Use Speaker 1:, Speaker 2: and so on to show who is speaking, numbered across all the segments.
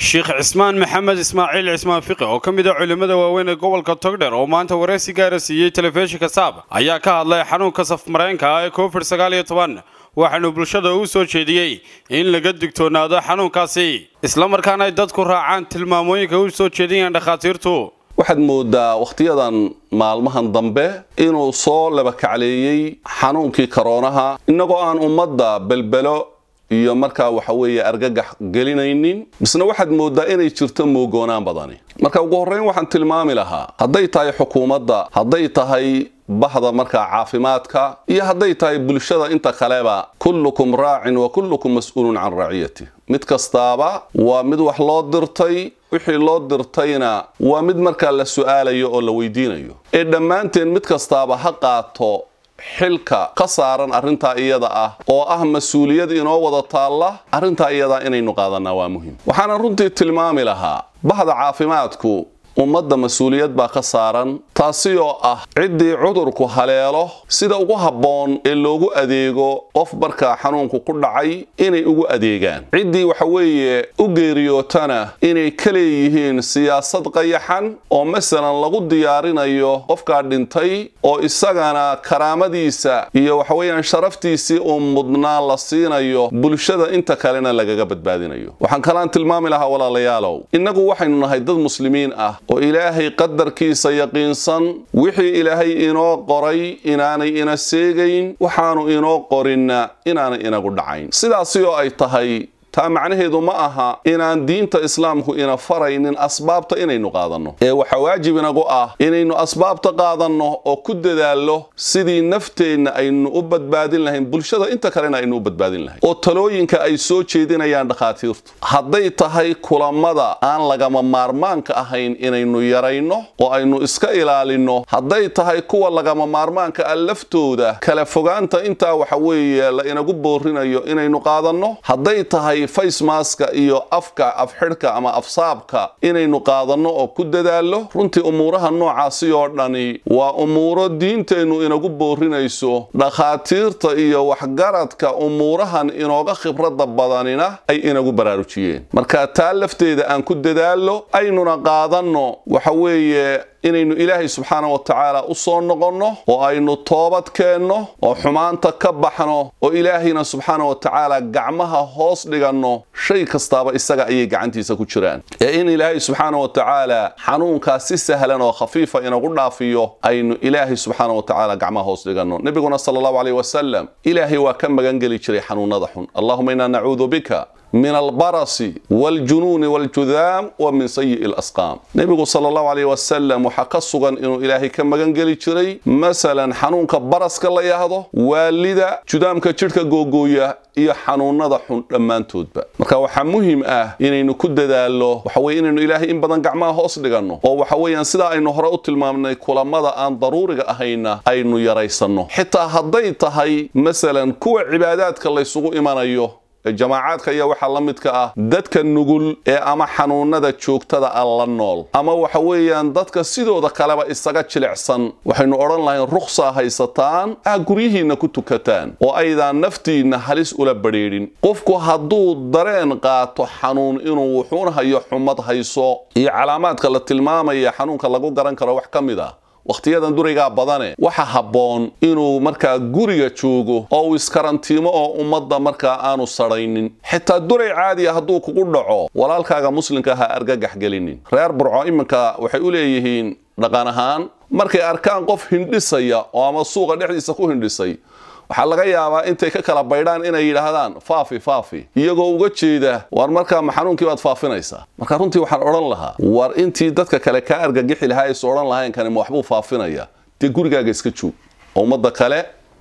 Speaker 1: sheekh cismaan maxamed ismaaciil cismaan fiqi oo ka mid a culimmada waaweyn ee gobolka togdher oo maanta wareysi gaara siiyey telefishinka saab ayaa ka hadlay xanuunka safmareenka ah ee covid sagaal iyo toban waxaanu bulshada u soo jeediyey in laga digtoonaado xanuunkaasi islamarkaana ay dadku raacaan tilmaamooyinka u soo jeediyeen dhakhaatiirtu
Speaker 2: waxaad moodaa wakhtiyadan maalmahan dambe inuu soo labakacleeyey xanuunkii koroonaha innagoo aan ummadda belbelo iyo markaa waxa weeye argagax gelinaynin misna waxaad moodaa inay jirto moogoonaan badani marka ugu horreyn waxaan tilmaami lahaa hadday tahay xukuumadda hadday tahay bahda markaa caafimaadka iyo hadday tahay bulshada inta kaleba kullukum raacin wa kullukum mas-uulun can raciyati mid kastaaba waa mid wax loo dirtay wixii loo dirtayna waa mid markaa la su-aalayo oo la weydiinayo ee dhammaanteen mid kastaaba ha qaato xilka ka saaran arrintaa iyada ah oo ah mas-uuliyad inoo wada taalla arrintaa iyadaa inaynu qaadanaa waa muhim waxaana runtii tilmaami lahaa bahda caafimaadku ummadda mas-uuliyad baa ka saaran taasi oo ah ciddii cudurku haleelo sida ugu habboon ee loogu adeego qof markaa xanuunku ku dhacay inay ugu adeegaan ciddii waxa weeye u geeriyootana inay ka leeyihiin siyaasad qayaxan oo masalan lagu diyaarinayo qofkaa dhintay oo isagana karaamadiisa iyo waxaweeyaan sharaftiisii uu mudnaa la siinayo bulshada inta kalena lagaga badbaadinayo waxaan kalaan tilmaami lahaa walaalayaalow innagu waxaynu nahay dad muslimiin ah oo ilaahay qadarkiisa yaqiinsan wixii ilaahay inoo qoray inaanay ina seegayn waxaanu inoo qorinna inaanay inagu dhacayn sidaasi oo ay tahay taa macnaheedu ma aha inaan diinta islaamku ina faraynin asbaabta inaynu qaadanno ee waxaa waajib inagu ah inaynu asbaabta qaadanno oo ku dadaallo sidii nafteenna aynu u badbaadin lahayn bulshada inta kalena aynu u badbaadin lahayn oo talooyinka ay soo jeedinayaan dhakhaatiirtu hadday tahay kulamada aan lagama maarmaanka ahayn inaynu yarayno oo aynu iska ilaalinno hadday tahay kuwa lagama maarmaanka ah laftooda kala fogaanta intaa waxa weeye la inagu boorinayo inaynu qaadanno hadday tahay facemaska iyo afka afxidhka ama afsaabka inaynu qaadanno oo ku dadaallo runtii umuuraha noocaasi oo dhani waa umuuro diinteennu inagu boorinayso dhakhaatiirta iyo waxgaradka umuurahan inooga khibradda badanina ay inagu baraarujiyeen marka taa lafteeda aan ku dadaallo aynuna qaadanno waxa weeye inaynu ilaahay subxaana wa tacaala u soo noqonno oo aynu toobad keenno oo xumaanta ka baxno oo ilaahayna subxaana wa tacaala gacmaha hoos dhiganno shay kastaaba isaga ayay gacantiisa ku jiraan ee in ilaahay subxaana wa tacaala xanuunkaa si sahlan oo khafiifa inagu dhaafiyo aynu ilaahay subxaana wa tacaala gacmaha hoos dhiganno nebiguna sala allahu caleyh wasalam ilaahay waa ka magangeli jiray xanuunada xun allahuma inaa nacuudu bika min albarasi waaljunuuni waaljudaam wa min sayi'i lasqaam nebigu sala allahu caleyh wasalam waxaa ka sugan inuu ilaahay ka magan geli jiray masalan xanuunka baraska la yahdo waalida judaamka jidhka googooya iyo xanuunada xun dhammaantoodba marka waxaa muhim ah inaynu ku dadaallo waxaweye inaynu ilaahay in badan gacmaha hoos dhiganno oo waxa weeyaan sidaa aynu hore u tilmaamnay kulamada aan daruuriga ahayna aynu yaraysanno xitaa hadday tahay masalan kuwa cibaadaadka laysugu imanayo jamaacaadka iyo waxaa la midka ah dadka nugul ee ama xanuunada joogtada ah la nool ama waxa weeyaan dadka sidooda kaleba isaga jilicsan waxaynu odhan lahayn rukhsaa haysataan ah guryihiinna ku tukataan oo aydaan naftiinna halis ula badrheedhin qofku hadduu dareen qaato xanuun inuu wuxuun hayo xumad hayso iyo calaamaadka la tilmaamaya xanuunka lagu garan karo wax ka mid ah wakhtiyadan duraygaa badane waxa habboon inuu markaa guriga joogo oo uu iskarantiimo oo ummadda markaa aanu sadhaynin xitaa duray caadiya hadduu kugu dhaco walaalkaaga muslimka ha argagax gelinin reer burco iminka waxay u leeyihiin dhaqan ahaan markay arkaan qof hindhisaya oo ama suuqa dhexdiisa ku hindhisay waxaa laga yaabaa intay ka kala baydhaan inay yidhaahdaan faafi faafi iyagoo uga jeeda war markaa ma xanuunkii baad faafinaysaa marka runtii waxaan odhan lahaa war intii dadka kale kaa argagixi lahaa aysu odhan lahayn kani ma waxbuu faafinaya dee gurigaaga iska joog oo ummadda kale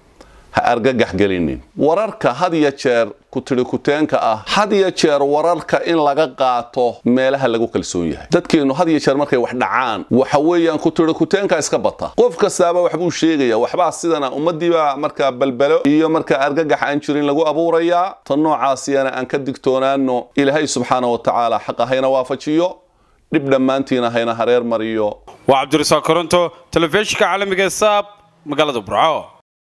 Speaker 2: ha argagax gelinin wararka had iyo jeer kutiri kuteenka ah had iyo jeer wararka in laga qaato meelaha lagu kalsoon yahay dadkeennu had iyo jeer markay wax dhacaan waxa weeyaan kutiri kuteenka iska bata qof kastaaba waxbuu sheegaya waxbaa sidana ummadiibaa markaa balbelo iyo markaa argagax aan jirin lagu abuurayaa tan noocaasiyana aan ka digtoonaano ilaahay subxaana wa tacaala xaqa hayna waafajiyo dhib dhammaantiina hayna hareer mariyo
Speaker 1: waa cabdirasaaq koronto telefishinka caalamiga ee saab magaalada burco